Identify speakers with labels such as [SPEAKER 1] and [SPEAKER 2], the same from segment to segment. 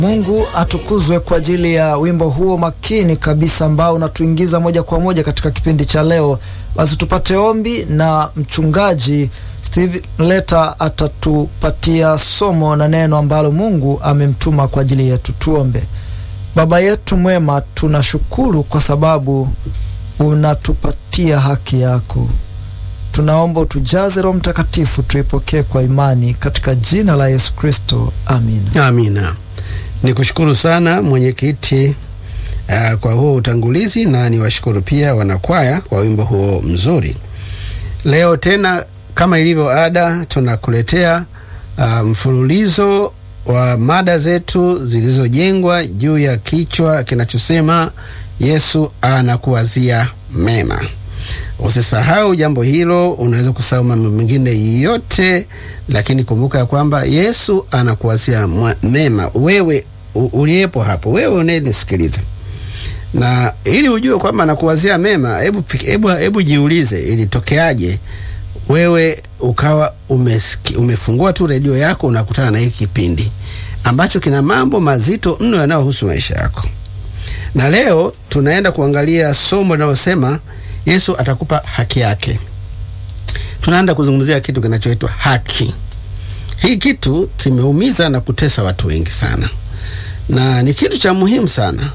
[SPEAKER 1] Mungu atukuzwe kwa ajili ya wimbo huo makini kabisa ambao unatuingiza moja kwa moja katika kipindi cha leo. Basi tupate ombi na mchungaji Steve Leta atatupatia somo na neno ambalo Mungu amemtuma kwa ajili yetu. Tuombe. Baba yetu mwema, tunashukuru kwa sababu unatupatia haki yako. Tunaomba utujaze Roho Mtakatifu, tuipokee kwa imani katika jina la Yesu Kristo, amina.
[SPEAKER 2] Amina. Ni kushukuru sana mwenyekiti uh, kwa huo utangulizi na niwashukuru pia wanakwaya kwa wimbo huo mzuri. Leo tena kama ilivyo ada, tunakuletea uh, mfululizo wa mada zetu zilizojengwa juu ya kichwa kinachosema Yesu anakuwazia mema. Usisahau jambo hilo. Unaweza kusahau mambo mengine yote, lakini kumbuka ya kwamba Yesu anakuwazia mema. Wewe uliyepo hapo, wewe unayenisikiliza, na ili ujue kwamba anakuwazia mema, hebu hebu hebu jiulize, ilitokeaje wewe ukawa umesiki, umefungua tu redio yako unakutana na hiki kipindi ambacho kina mambo mazito mno yanayohusu maisha yako. Na leo tunaenda kuangalia somo linalosema Yesu atakupa haki yake. Tunaenda kuzungumzia kitu kinachoitwa haki. Hii kitu kimeumiza na kutesa watu wengi sana, na ni kitu cha muhimu sana.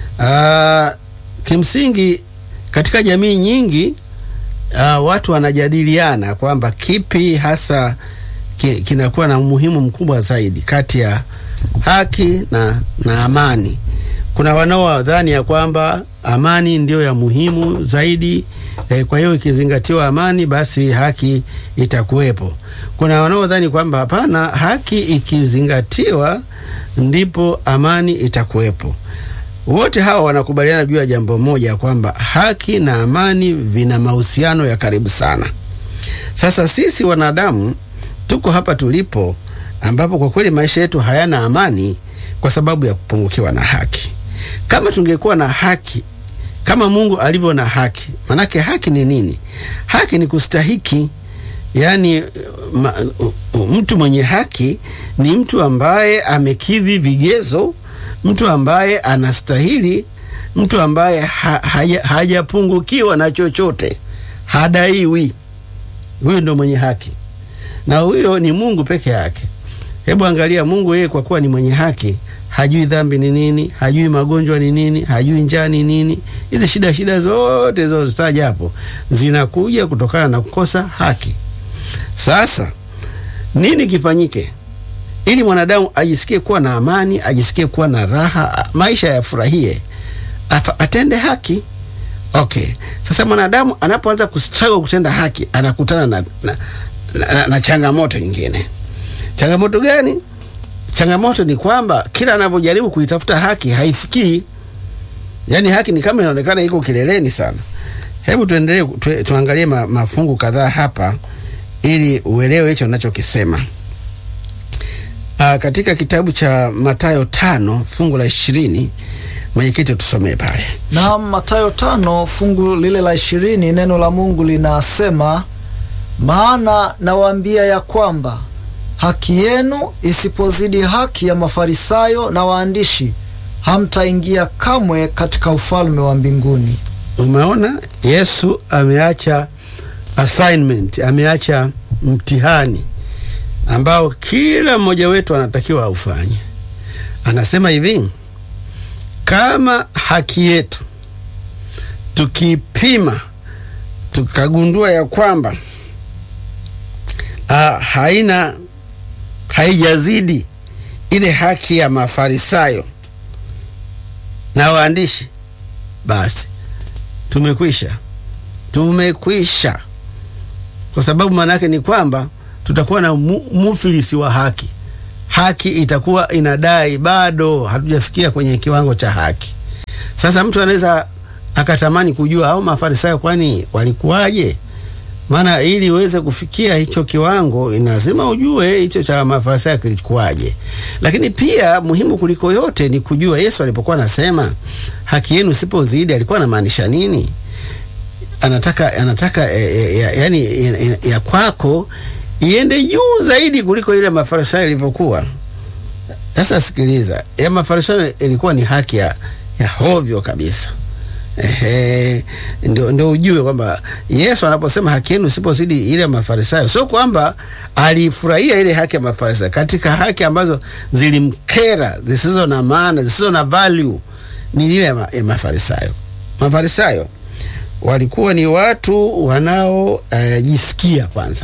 [SPEAKER 2] Aa, kimsingi katika jamii nyingi aa, watu wanajadiliana kwamba kipi hasa kinakuwa na umuhimu mkubwa zaidi kati ya haki na, na amani. Kuna wanaodhani ya kwamba amani ndiyo ya muhimu zaidi eh, kwa hiyo ikizingatiwa amani basi haki itakuwepo. Kuna wanaodhani kwamba hapana, haki ikizingatiwa ndipo amani itakuwepo. Wote hawa wanakubaliana juu ya jambo moja kwamba haki na amani vina mahusiano ya karibu sana. Sasa sisi wanadamu tuko hapa tulipo, ambapo kwa kweli maisha yetu hayana amani kwa sababu ya kupungukiwa na haki. Kama tungekuwa na haki kama Mungu alivyo na haki, manake haki ni nini? Haki ni kustahiki. Yaani ma, mtu mwenye haki ni mtu ambaye amekidhi vigezo, mtu ambaye anastahili, mtu ambaye ha, haja, hajapungukiwa na chochote, hadaiwi. Huyo ndo mwenye haki, na huyo ni Mungu peke yake. Hebu angalia, Mungu yeye kwa kuwa ni mwenye haki hajui dhambi ni nini, hajui magonjwa ni nini, hajui njaa ni nini. Hizi shida shida zote zilizotaja hapo zinakuja kutokana na kukosa haki. Sasa nini kifanyike ili mwanadamu ajisikie kuwa na amani, ajisikie kuwa na raha, maisha yafurahie? Atende haki. Okay, sasa mwanadamu anapoanza kustruggle kutenda haki anakutana na, na, na, na, na changamoto nyingine. Changamoto gani? Changamoto ni kwamba kila anapojaribu kuitafuta haki haifikii. Yaani haki ni kama inaonekana iko kileleni sana. Hebu tuendelee tu, tuangalie ma, mafungu kadhaa hapa ili uelewe hicho ninachokisema. Aa, katika kitabu cha Mathayo tano fungu la ishirini mwenyekiti tusomee pale.
[SPEAKER 1] Na Mathayo tano fungu lile la ishirini neno la Mungu linasema, maana nawaambia ya kwamba haki yenu isipozidi haki ya Mafarisayo na waandishi, hamtaingia kamwe katika ufalme wa mbinguni.
[SPEAKER 2] Umeona, Yesu ameacha assignment, ameacha mtihani ambao kila mmoja wetu anatakiwa aufanye. Anasema hivi, kama haki yetu tukipima, tukagundua ya kwamba ah, haina haijazidi ile haki ya Mafarisayo na waandishi, basi tumekwisha, tumekwisha. Kwa sababu maana yake ni kwamba tutakuwa na mu, mufilisi wa haki. Haki itakuwa inadai bado hatujafikia kwenye kiwango cha haki. Sasa mtu anaweza akatamani kujua au Mafarisayo kwani walikuwaje? Maana ili uweze kufikia hicho kiwango lazima ujue hicho cha Mafarisayo kilikuwaje. Lakini pia muhimu kuliko yote ni kujua Yesu alipokuwa anasema haki yenu sipozidi alikuwa anamaanisha nini? Anataka anataka e, e, ya, yani ya, ya kwako iende juu zaidi kuliko ile Mafarisayo ilivyokuwa. Sasa sikiliza, ya Mafarisayo ilikuwa ni haki ya, ya hovyo kabisa. Ehe, ndio, ndio ujue kwamba Yesu anaposema haki yenu isipozidi ile ya Mafarisayo, sio kwamba alifurahia ile haki ya Mafarisayo. Katika haki ambazo zilimkera, zisizo na maana, zisizo na value, ni ile ya, ma, ya Mafarisayo. Mafarisayo walikuwa ni watu wanaojisikia, uh, kwanza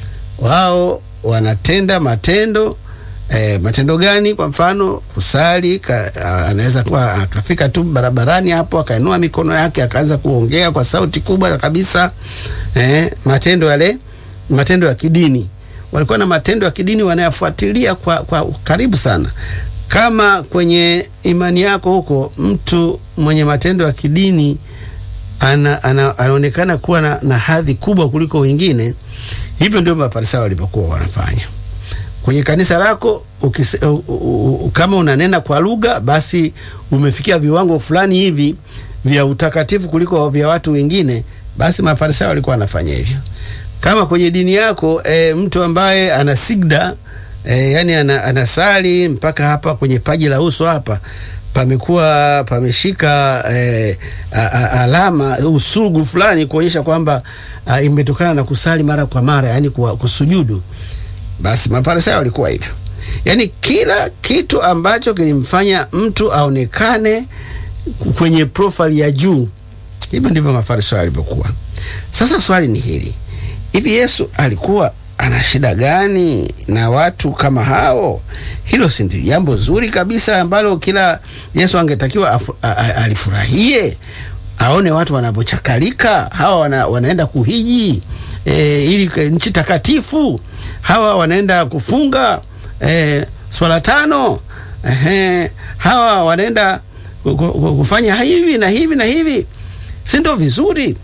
[SPEAKER 2] wao wanatenda matendo E, matendo gani? Kwa mfano kusali, anaweza kuwa akafika tu barabarani hapo akainua mikono yake akaanza kuongea kwa sauti kubwa kabisa. E, matendo yale, matendo ya kidini, walikuwa na matendo ya kidini wanayafuatilia kwa, kwa karibu sana. Kama kwenye imani yako huko mtu mwenye matendo ya kidini ana, ana, anaonekana kuwa na, na hadhi kubwa kuliko wengine, hivyo ndio Mafarisayo walipokuwa wanafanya kwenye kanisa lako ukise, u, u, u, kama unanena kwa lugha basi umefikia viwango fulani hivi vya utakatifu kuliko vya watu wengine, basi Mafarisayo walikuwa wanafanya hivyo. Kama kwenye dini yako e, mtu ambaye ana sigda e, yani ana, anasali mpaka hapa kwenye paji la uso hapa pamekuwa pameshika e, a, a, alama usugu fulani kuonyesha kwamba imetokana na kusali mara kwa mara, yani kusujudu basi Mafarisayo walikuwa hivyo, yaani kila kitu ambacho kilimfanya mtu aonekane kwenye profile ya juu, hivyo ndivyo Mafarisayo walivyokuwa. Sasa swali ni hili, hivi Yesu alikuwa ana shida gani na watu kama hao? Hilo si ndio jambo zuri kabisa ambalo kila Yesu angetakiwa alifurahie, aone watu wanavyochakalika hawa wana, wanaenda kuhiji e, ili nchi takatifu hawa wanaenda kufunga e, swala tano e, hawa wanaenda kufanya hivi na hivi na hivi, si ndio vizuri?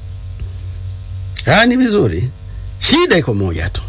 [SPEAKER 2] Ni vizuri. Shida iko moja tu,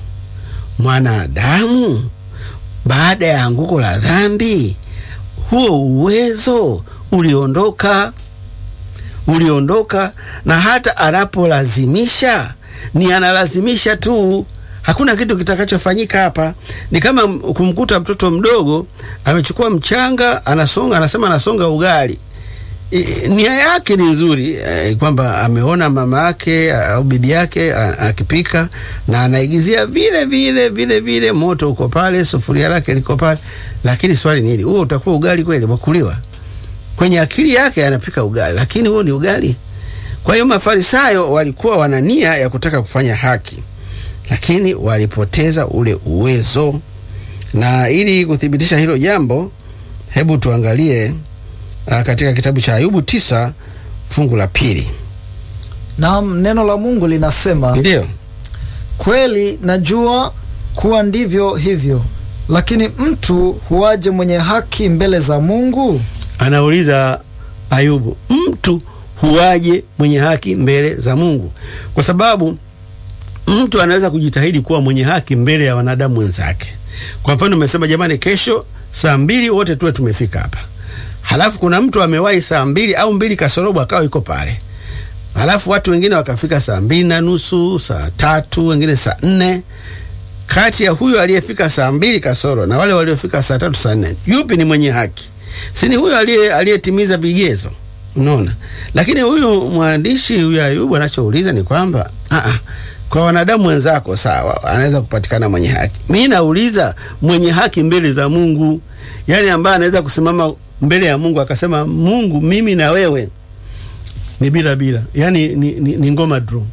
[SPEAKER 2] mwanadamu baada ya anguko la dhambi, huo uwezo uliondoka, uliondoka, na hata anapolazimisha ni analazimisha tu hakuna kitu kitakachofanyika hapa. Ni kama kumkuta mtoto mdogo amechukua mchanga, anasonga, anasema anasonga ugali. I, nia yake ni nzuri eh, kwamba ameona mama yake au bibi yake akipika na anaigizia vile vile vile vile, moto uko pale, sufuria lake liko pale, lakini swali ni hili, huo utakuwa ugali kweli wakuliwa? Kwenye akili yake anapika ugali, lakini huo ni ugali? Kwa hiyo Mafarisayo walikuwa wana nia ya kutaka kufanya haki lakini walipoteza ule uwezo. Na ili kuthibitisha hilo jambo, hebu tuangalie a, katika kitabu cha Ayubu tisa fungu la pili.
[SPEAKER 1] Naam, neno la Mungu linasema
[SPEAKER 2] Ndiyo,
[SPEAKER 1] kweli najua kuwa ndivyo hivyo, lakini mtu huwaje mwenye haki mbele za Mungu?
[SPEAKER 2] anauliza Ayubu, mtu huwaje mwenye haki mbele za Mungu? Kwa sababu mtu anaweza kujitahidi kuwa mwenye haki mbele ya wanadamu wenzake. Kwa mfano, umesema jamani, kesho saa mbili wote tuwe tumefika hapa, halafu kuna mtu amewahi saa mbili au mbili kasorobo akawa yuko pale, halafu watu wengine wakafika saa mbili na nusu, saa tatu, wengine saa nne. Kati ya huyo aliyefika saa mbili kasoro na wale waliofika saa tatu, saa nne, yupi ni mwenye haki? Si ni huyo aliyetimiza vigezo? Unaona, lakini huyu mwandishi huyu Ayubu anachouliza ni kwamba a kwa wanadamu wenzako sawa, anaweza kupatikana mwenye haki. Mimi nauliza mwenye haki mbele za Mungu, yaani ambaye anaweza kusimama mbele ya Mungu akasema, Mungu, mimi na wewe ni bila bila, yaani ni, ni, ni ngoma draw.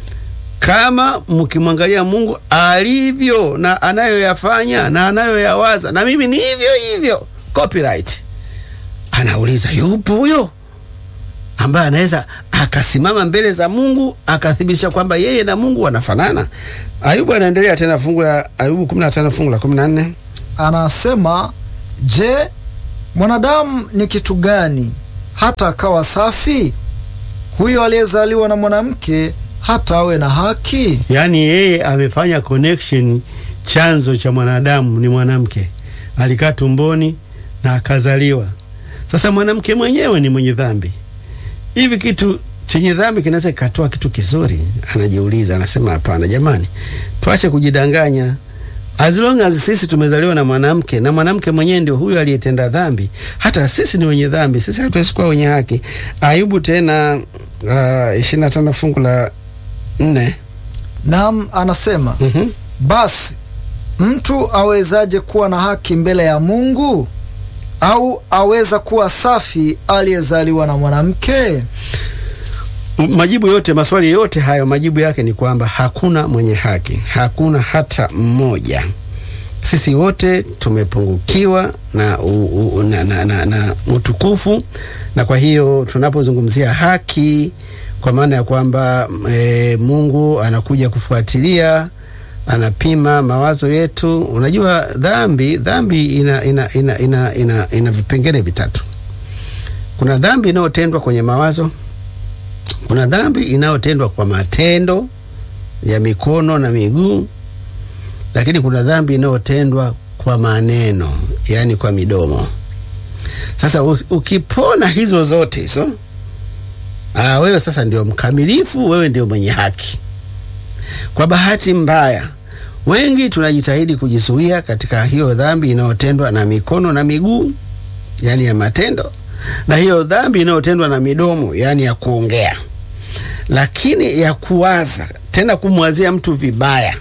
[SPEAKER 2] Kama mkimwangalia Mungu alivyo na anayoyafanya na anayoyawaza, na mimi ni hivyo hivyo, copyright. Anauliza, yupo huyo ambaye anaweza akasimama mbele za Mungu akathibitisha kwamba yeye na Mungu wanafanana. Ayubu anaendelea tena, fungu la Ayubu 15 fungu la 14,
[SPEAKER 1] Anasema, je, mwanadamu ni kitu gani hata akawa safi? Huyo aliyezaliwa na mwanamke hata awe na haki?
[SPEAKER 2] yaani yeye amefanya connection. Chanzo cha mwanadamu ni mwanamke, alikaa tumboni na akazaliwa. Sasa mwanamke mwenyewe ni mwenye dhambi. Hivi kitu chenye dhambi kinaweza kikatoa kitu kizuri? Anajiuliza, anasema hapana, jamani, tuache kujidanganya. As long as sisi tumezaliwa na mwanamke na mwanamke mwenyewe ndio huyo aliyetenda dhambi, hata sisi ni wenye dhambi, sisi hatuwezi kuwa wenye haki. Ayubu tena ishirini na tano fungu la nne.
[SPEAKER 1] Naam, anasema
[SPEAKER 2] Mhm.
[SPEAKER 1] basi mtu awezaje kuwa na haki mbele ya Mungu? Au aweza kuwa safi aliyezaliwa na mwanamke?
[SPEAKER 2] Majibu yote maswali yote hayo, majibu yake ni kwamba hakuna mwenye haki, hakuna hata mmoja. Sisi wote tumepungukiwa na, u, u, na, na, na, na utukufu, na kwa hiyo tunapozungumzia haki, kwa maana ya kwamba e, Mungu anakuja kufuatilia, anapima mawazo yetu. Unajua dhambi, dhambi ina, ina, ina, ina, ina, ina vipengele vitatu. Kuna dhambi inayotendwa kwenye mawazo kuna dhambi inayotendwa kwa matendo ya mikono na miguu, lakini kuna dhambi inayotendwa kwa maneno, yaani kwa midomo. Sasa u- ukipona hizo zote hizo, ah, wewe sasa ndio mkamilifu, wewe ndio mwenye haki. Kwa bahati mbaya, wengi tunajitahidi kujizuia katika hiyo dhambi inayotendwa na mikono na miguu, yaani ya matendo, na hiyo dhambi inayotendwa na midomo, yaani ya kuongea lakini ya kuwaza tena, kumwazia mtu vibaya,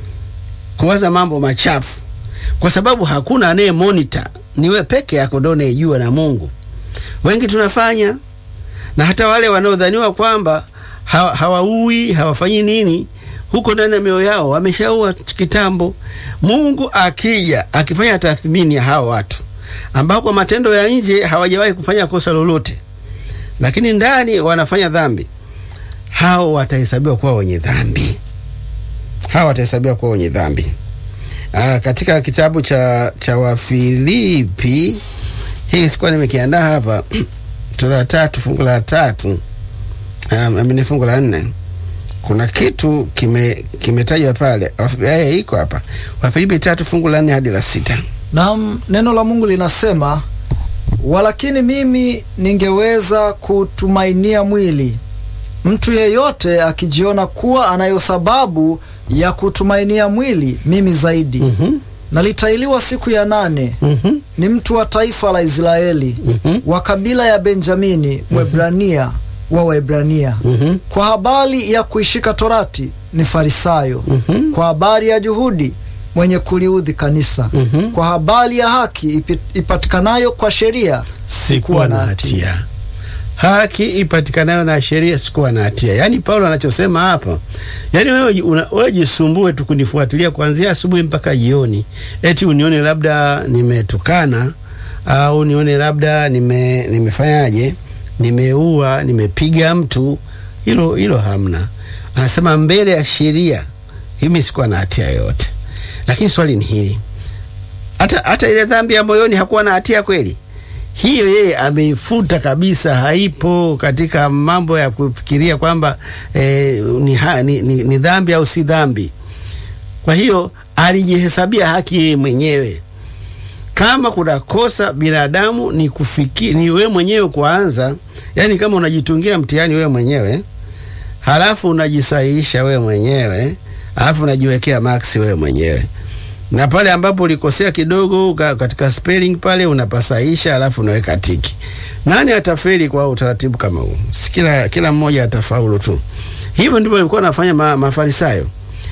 [SPEAKER 2] kuwaza mambo machafu, kwa sababu hakuna anaye monitor, ni wewe peke yako ndio unayejua na Mungu. Wengi tunafanya, na hata wale wanaodhaniwa kwamba ha- hawaui hawafanyi nini, huko ndani ya mioyo yao wameshaua kitambo. Mungu akija akifanya tathmini ya hao watu ambao kwa matendo ya nje hawajawahi kufanya kosa lolote, lakini ndani wanafanya dhambi hao watahesabiwa kuwa wenye dhambi, hao watahesabiwa kuwa wenye dhambi. Aa, katika kitabu cha, cha Wafilipi hii sikuwa nimekiandaa hapa sura ya tatu fungu la tatu um, amini fungu la nne kuna kitu kime kimetajwa pale Waf- eh, iko hapa Wafilipi tatu fungu la nne hadi la sita.
[SPEAKER 1] Naam, neno la Mungu linasema, walakini mimi ningeweza kutumainia mwili. Mtu yeyote akijiona kuwa anayo sababu ya kutumainia mwili, mimi zaidi.
[SPEAKER 2] Mhm,
[SPEAKER 1] Nalitailiwa siku ya nane.
[SPEAKER 2] mhm,
[SPEAKER 1] Ni mtu wa taifa la Israeli,
[SPEAKER 2] mhm,
[SPEAKER 1] wa kabila ya Benjamini, Mwebrania wa Waebrania.
[SPEAKER 2] mhm,
[SPEAKER 1] Kwa habari ya kuishika Torati ni Farisayo.
[SPEAKER 2] mhm,
[SPEAKER 1] Kwa habari ya juhudi mwenye kuliudhi kanisa.
[SPEAKER 2] mhm.
[SPEAKER 1] Kwa habari ya haki ipi- ipatikanayo kwa sheria
[SPEAKER 2] sikuwa na hatia. Haki ipatikanayo na sheria sikuwa na hatia. Yaani Paulo anachosema hapa, yaani wewe ji- una- wewe jisumbue tu kunifuatilia kuanzia asubuhi mpaka jioni, eti unione labda nimetukana au nione labda nime nimefanyaje, nimeua, nimepiga mtu, hilo hilo hamna. Anasema mbele ya sheria mimi sikuwa na hatia yoyote, lakini swali ni hili, hata hata ile dhambi ya moyoni hakuwa na hatia kweli? hiyo yeye ameifuta kabisa, haipo katika mambo ya kufikiria kwamba eh, ni, ha, ni, ni, ni dhambi au si dhambi. Kwa hiyo alijihesabia haki yeye mwenyewe. Kama kuna kosa binadamu ni kufikiri, ni wewe mwenyewe kuanza, yani kama unajitungia mtihani wewe mwenyewe halafu unajisahihisha wewe mwenyewe halafu unajiwekea maksi wewe mwenyewe na pale ambapo ulikosea kidogo ka- katika spelling pale unapasaisha, alafu unaweka tiki. Nani atafeli kwa utaratibu kama huu? Si kila kila mmoja atafaulu tu. Hivyo ndivyo walikuwa wanafanya ma, Mafarisayo.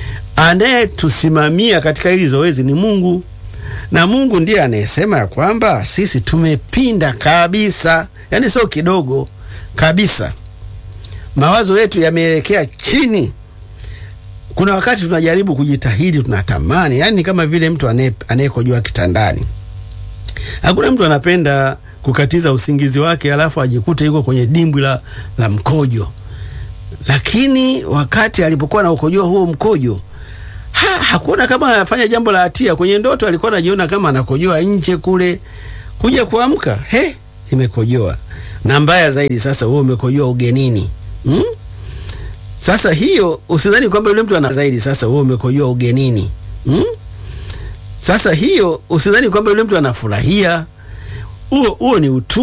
[SPEAKER 2] Anayetusimamia katika hili zoezi ni Mungu, na Mungu ndiye anayesema ya kwamba sisi tumepinda kabisa, yaani sio kidogo kabisa. Mawazo yetu yameelekea chini kuna wakati tunajaribu kujitahidi, tunatamani, yani kama vile mtu anaye- anayekojoa kitandani. Hakuna mtu anapenda kukatiza usingizi wake alafu ajikute yuko kwenye dimbwi la, la mkojo, lakini wakati alipokuwa na ukojoa huo mkojo ha, hakuona kama anafanya jambo la hatia. Kwenye ndoto alikuwa anajiona kama anakojoa nje kule, kuja kuamka, he, nimekojoa. Na mbaya zaidi sasa, wewe umekojoa ugenini hmm? Sasa hiyo usidhani kwamba yule mtu ana zaidi. Sasa wewe umekojoa ugenini hmm? Sasa hiyo usidhani kwamba yule mtu anafurahia. Huo huo ni utu